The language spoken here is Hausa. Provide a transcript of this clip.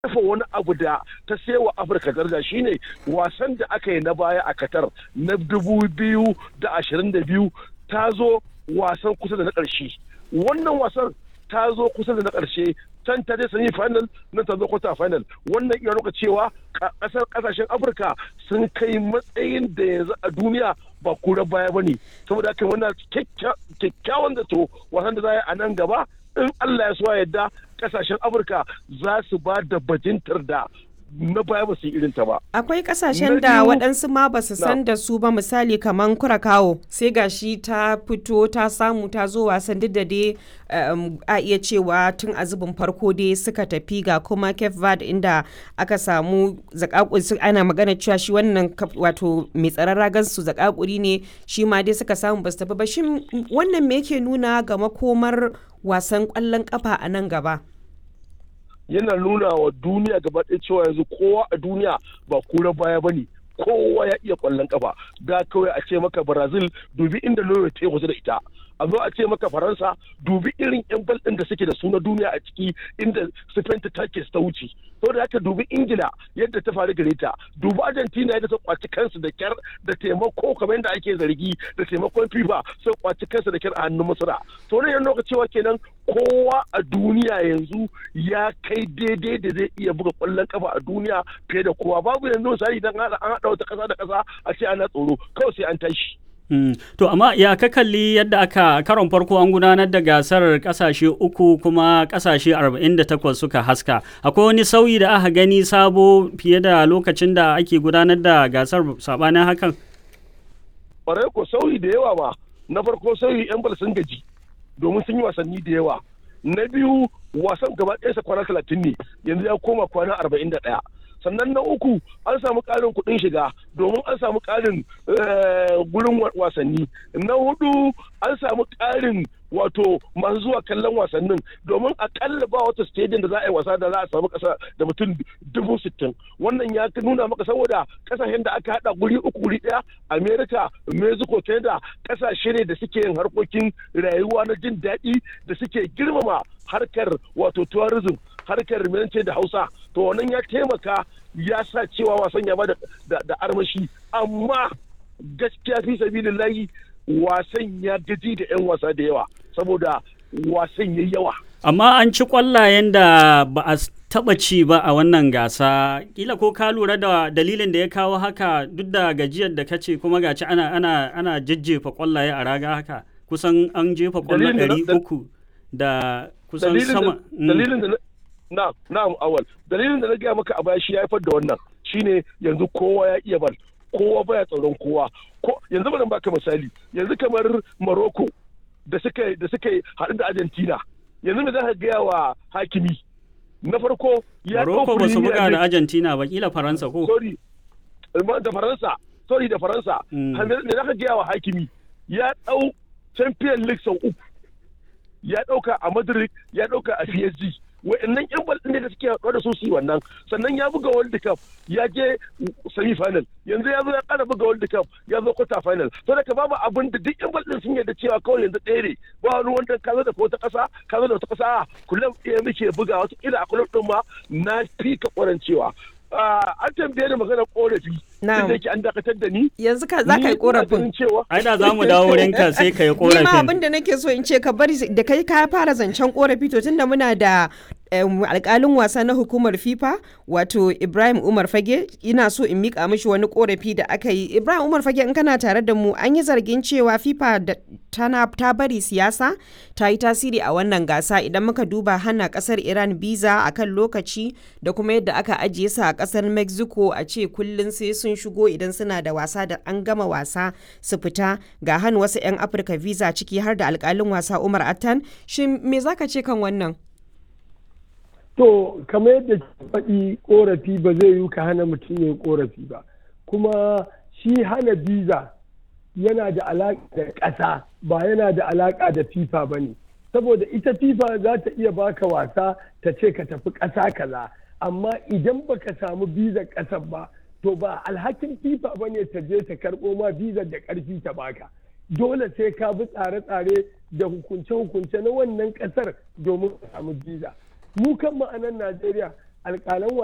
kafa wani abu da ta sewa afirka daraja shine wasan da aka yi na baya a qatar na dubu biyu da ashirin da biyu ta zo wasan kusa da na ƙarshe wannan wasan ta zo kusa da na ƙarshe can ta je semi final nan ta zo quarter final wannan iya nuna cewa kasar kasashen afirka sun kai matsayin da yanzu a duniya ba kura baya ba ne saboda haka wannan kyakkyawan zato wasan da za a nan gaba in allah ya so yadda kasashen afirka za su ba da bajintar da na baya ba su yi irinta ba. Akwai kasashen da waɗansu ma ba su san da su ba misali kamar Kurakawo sai gashi ta fito ta samu ta zo wasan duk da dai a iya cewa tun a zubin farko dai suka tafi ga kuma Cape Verde inda aka samu zakakuri ana magana cewa shi wannan wato mai tsaron ragan su zakakuri ne shi ma dai suka samu ba su tafi ba shin wannan me yake nuna ga makomar wasan ƙwallon kafa a nan gaba? yana nuna wa duniya gaba ɗaya cewa yanzu kowa a duniya ba kura baya ba ne kowa ya iya kwallon kafa da kawai a ce maka brazil dubi inda norway ta yi wasu da ita a zo a ce maka faransa dubi irin yan bal ɗin da suke da su na duniya a ciki inda spain ta take ta wuce saboda haka dubi ingila yadda ta faru gare ta dubi argentina yadda ta kwaci kansu da kyar da taimako kamar yadda ake zargi da taimakon fifa sai kwaci kansu da kyar a hannun masara to ne yana cewa kenan kowa a duniya yanzu ya kai daidai da zai iya buga kwallon kafa a duniya fiye da kowa babu yanzu misali idan an haɗa wata ƙasa da ƙasa a ce ana tsoro kawai sai an tashi Mm. To amma ya ka kalli yadda aka karon farko an gudanar da gasar kasashe uku kuma kasashe 48 suka haska. Akwai wani sauyi da aka gani sabo fiye da lokacin da ake gudanar da gasar sabanin hakan? Ƙwarai ko sauyi da yawa ba. Na farko sauyi 'yan bal sun gaji domin sun yi wasanni da yawa. Na biyu wasan gaba ɗaya kwana talatin ne yanzu ya koma kwana arba'in da ɗaya. sannan na uku an samu ƙarin kuɗin shiga domin an samu ƙarin gurin wasanni na hudu an samu ƙarin wato masu zuwa kallon wasannin domin akalla ba wata stadium da za a yi wasa da za a samu ƙasa da mutum dubu sittin wannan ya nuna maka saboda ƙasashen da aka haɗa guri uku guri ɗaya america mexico canada ƙasashe ne da suke yin harkokin rayuwa na jin daɗi da suke girmama harkar wato tourism harkar ce da hausa to wannan ya taimaka ya sa cewa wasan ya ba da armashi amma gaskiya fi sabilillahi wasan ya gaji da 'yan wasa da yawa saboda wasan ya yawa amma an ci kwallayen da ba a taba ci ba a wannan gasa kila ko ka lura da dalilin da ya kawo haka duk da gajiyar da kace kuma gaci ana ana ana jajjefa kwallaye a raga haka kusan an jefa kwallo ɗari uku da kusan sama dalilin da na na'am awal dalilin da na gaya maka a baya shi ya haifar da wannan shine yanzu kowa ya iya bal kowa baya tsaron kowa ko yanzu bari baka misali yanzu kamar Morocco da suka da suka haɗu da Argentina yanzu me za ka gaya wa hakimi na farko ya Morocco ba su buga da Argentina ba kila Faransa ko sorry da Faransa sorry da Faransa me za ka gaya wa hakimi ya ɗau Champions League sau uku ya ɗauka a Madrid ya ɗauka a PSG wa'annan yan bal ne da suke haɗuwa da su su wannan sannan ya buga world cup ya je semi final yanzu ya zo ya ƙara buga world cup ya zo quarter final to da babu abin da duk yan bal din sun yarda cewa kawai yanzu ɗaya ne ba wani wanda ka zo da wata ƙasa ka zo da wata ƙasa kullum ɗaya muke buga wata kila a kullum ɗin ma na fi ka ƙwarancewa an tambaye da maganar korafi da yake an dakatar da ni yanzu ka za ka yi korafin ai da za mu dawo wurin ka sai ka yi korafin ni ma abin da nake so in ce ka bari da kai ka fara zancen korafi to tunda muna da alkalin wasa na hukumar fifa wato ibrahim umar fage ina so in mika mishi wani korafi da aka yi ibrahim umar fage in kana tare da mu an yi zargin cewa fifa tana ta bari siyasa ta yi tasiri a wannan gasa idan muka duba hana kasar iran biza a kan lokaci da kuma yadda aka ajiye su a kasar mexico a ce kullum sai sun shigo idan suna da wasa da an gama wasa su fita ga hannu wasu 'yan afirka visa ciki har da alkalin wasa umar attan shin me zaka ce kan wannan To, kamar yadda faɗi ƙorafi ba zai yi ka hana mutum ya ƙorafi ba. Kuma shi hana biza yana da alaƙa da ƙasa ba yana da alaƙa da FIFA ba ne. Saboda ita FIFA za ta iya baka wasa ta ce ka tafi ƙasa kaza. Amma idan baka samu bizar ƙasar ba, to ba alhakin FIFA ba ne ta je ta karɓo ma bizar da ƙarfi ta baka. Dole sai ka bi tsare-tsare da hukunce-hukunce na wannan ƙasar domin ka samu biza. mu kan ma'anan Najeriya alƙalan